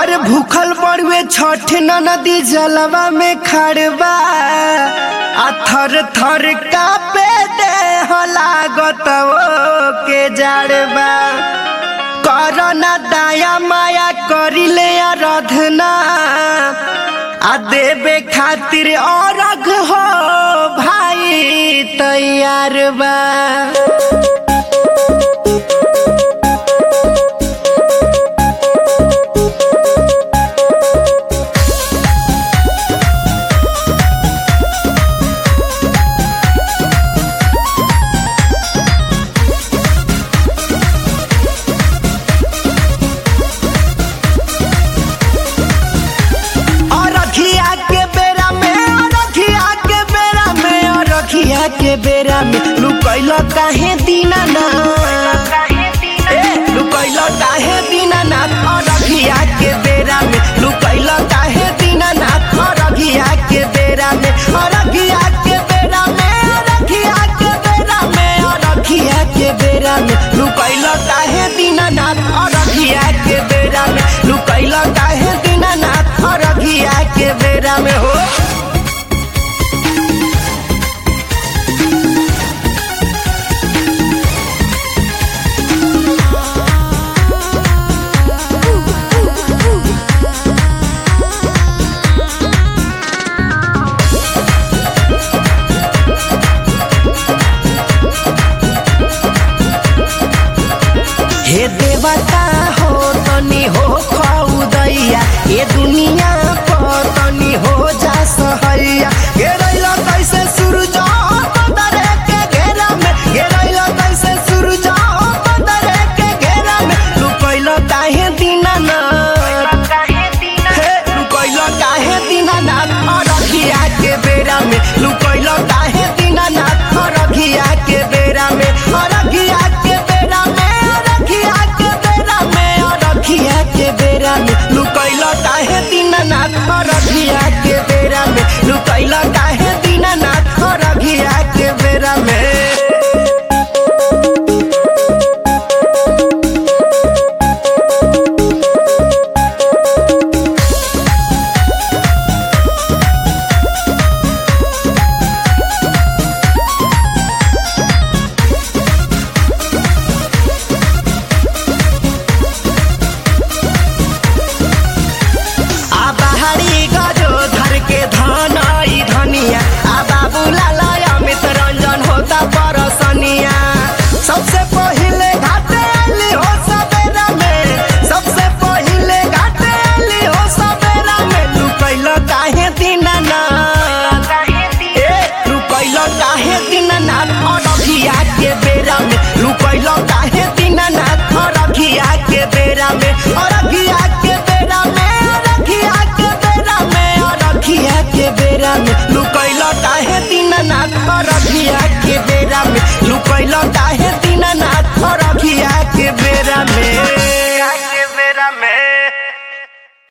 और भूखल बड़ुए छठ नदी जलवा में खड़बा आ थर थर कापे दे लागत ओ के जड़बा करना दाया माया करिले आराधना आ देवे खातिर औरग हो भाई तैयार बा अरखिया के बेरा में अरखिया के बेरा में अरखिया के बेरा में लुकैल काहे दीना ना ए लुकैल काहे दीना ना अरखिया के बेरा में लुकैल काहे दीना ना अरखिया के बेरा में अरखिया